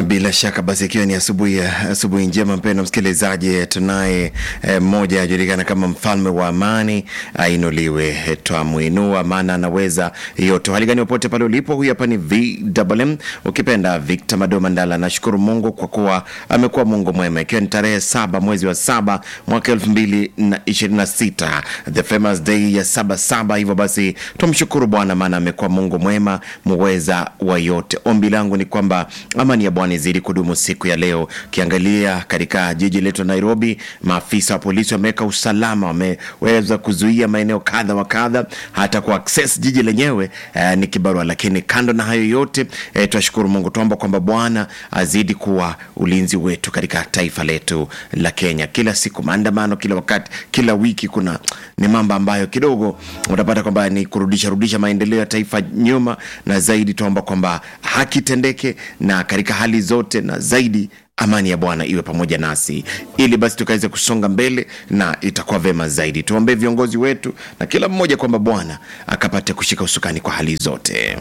Bila shaka basi, ikiwa ni asubuhi asubuhi njema, mpendwa msikilizaji, tunaye mmoja eh, ajulikana kama mfalme wa amani, ainuliwe. Twamwinua maana anaweza yote. Hali gani popote pale ulipo, huyu hapa ni VMM, ukipenda Victor Mado Mandala. Nashukuru Mungu kwa kuwa amekuwa Mungu mwema, ikiwa ni tarehe saba mwezi wa saba mwaka elfu mbili na ishirini na sita the famous day ya saba saba. Hivyo basi tumshukuru Bwana maana amekuwa Mungu mwema, muweza wa yote. Ombi langu ni kwamba amani ya Bwana izidi kudumu siku ya leo. Ukiangalia katika jiji letu Nairobi, maafisa wa polisi wameweka usalama, wameweza kuzuia maeneo kadha wa kadha, hata ku access jiji lenyewe eh, ni kibarua. Lakini kando na hayo yote eh, tunashukuru Mungu, tuomba kwamba Bwana azidi kuwa ulinzi wetu katika taifa letu la Kenya. Kila siku maandamano, kila wakati, kila wiki kuna ni mambo ambayo kidogo utapata kwamba ni kurudisha rudisha maendeleo ya taifa nyuma, na zaidi tuomba kwamba haki tendeke na katika hali zote na zaidi amani ya Bwana iwe pamoja nasi, ili basi tukaweze kusonga mbele na itakuwa vema zaidi. Tuombee viongozi wetu na kila mmoja kwamba Bwana akapate kushika usukani kwa hali zote.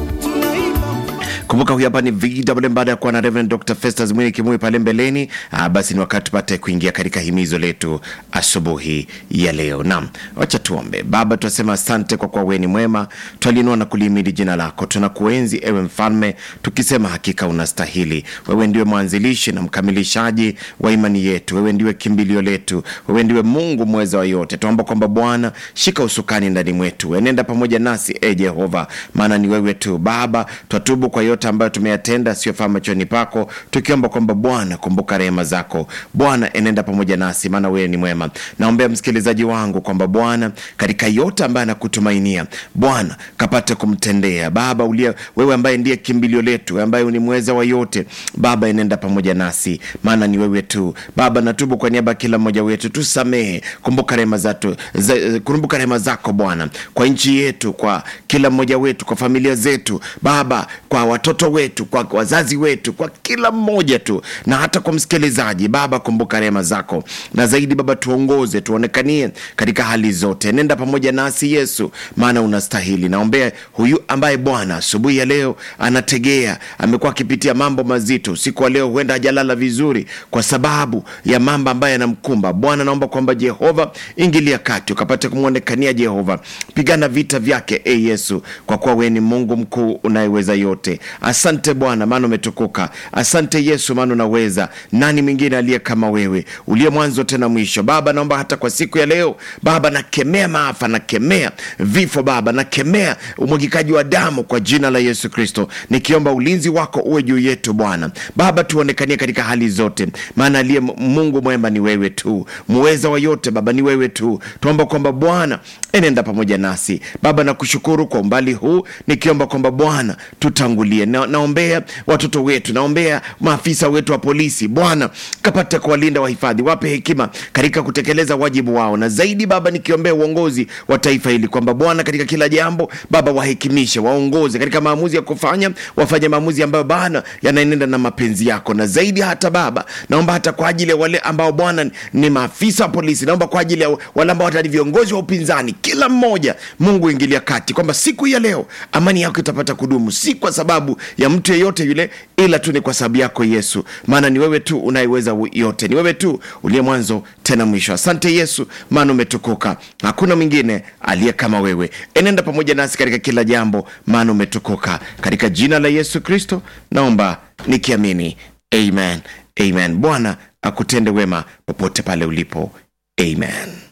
Kumbuka huyu hapa ni VMM baada ya kuwa na Reverend Dr. Festus Mwini Kimui pale mbeleni. Aa, basi ni wakati tupate kuingia katika himizo letu asubuhi ya leo. Naam, wacha tuombe. Baba, tunasema asante kwa kuwa wewe ni mwema, twalinua na kulihimidi jina lako. Tunakuenzi ewe mfalme, tukisema hakika unastahili. Wewe ndiwe mwanzilishi na mkamilishaji wa imani yetu, wewe ndiwe kimbilio letu, wewe ndiwe Mungu mweza wa yote. Tuomba kwamba Bwana shika usukani ndani mwetu, enenda pamoja nasi e Jehova, maana ni wewe tu Baba. Twatubu kwa yote ambayo tumeyatenda siyofaa machoni pako, tukiomba kwamba Bwana kumbuka rehema zako. Bwana enenda pamoja nasi, maana wewe ni mwema. Naombea msikilizaji wangu kwamba Bwana katika yote ambaye anakutumainia Bwana kapate kumtendea Baba ulia, wewe ambaye ndiye kimbilio letu, ambaye ni mweza wa yote Baba, enenda pamoja nasi, maana ni wewe tu Baba. Natubu kwa niaba ya kila mmoja wetu, tusamehe. Kumbuka rehema zako, kumbuka rehema zako Bwana kwa nchi yetu, kwa kila mmoja wetu, kwa familia zetu Baba, kwa watoto wetu, kwa wazazi wetu, kwa kila mmoja tu, na hata kwa msikilizaji Baba, kumbuka rehema zako, na zaidi Baba tuongoze, tuonekanie katika hali zote. Nenda pamoja nasi Yesu, maana unastahili. Naombea huyu ambaye Bwana asubuhi ya leo anategea, amekuwa akipitia mambo mazito usiku wa leo, huenda hajalala vizuri kwa sababu ya mambo ambayo yanamkumba. Bwana naomba kwamba Jehova ingilia kati, ukapate kumwonekania Jehova, pigana vita vyake e Yesu, kwa kuwa wewe ni Mungu mkuu unayeweza yote. Asante Bwana maana umetukuka. Asante Yesu maana unaweza. Nani mwingine aliye kama wewe, uliye mwanzo tena mwisho? Baba naomba hata kwa siku ya leo Baba, nakemea maafa, nakemea vifo Baba, nakemea umwagikaji wa damu kwa jina la Yesu Kristo, nikiomba ulinzi wako uwe juu yetu Bwana. Baba tuonekanie katika hali zote, maana aliye Mungu mwema ni wewe tu, muweza wa yote Baba ni wewe tu. Tuomba kwamba Bwana enenda pamoja nasi Baba, nakushukuru kwa umbali huu, nikiomba kwamba Bwana tutangulie na, naombea watoto wetu, naombea maafisa wetu wa polisi Bwana kapate kuwalinda, wahifadhi, wape hekima katika kutekeleza wajibu wao, na zaidi Baba nikiombea uongozi wa taifa hili kwamba Bwana katika kila jambo Baba wahekimishe, waongoze katika maamuzi ya kufanya, wafanye maamuzi ambayo Bwana yanaenenda na mapenzi yako, na zaidi hata Baba naomba hata kwa ajili ya wale ambao Bwana ni maafisa wa polisi, naomba kwa ajili ya wale ambao hata ni viongozi wa upinzani, kila mmoja Mungu ingilia kati, kwamba siku ya leo amani yako itapata kudumu, si kwa sababu ya mtu yeyote yule, ila tu ni kwa sababu yako Yesu, maana ni wewe tu unayeweza yote, ni wewe tu uliye mwanzo tena mwisho. Asante Yesu, maana umetukuka, hakuna mwingine aliye kama wewe. Enenda pamoja nasi katika kila jambo, maana umetukuka. Katika jina la Yesu Kristo naomba nikiamini, amen, amen. Bwana akutende wema popote pale ulipo, amen.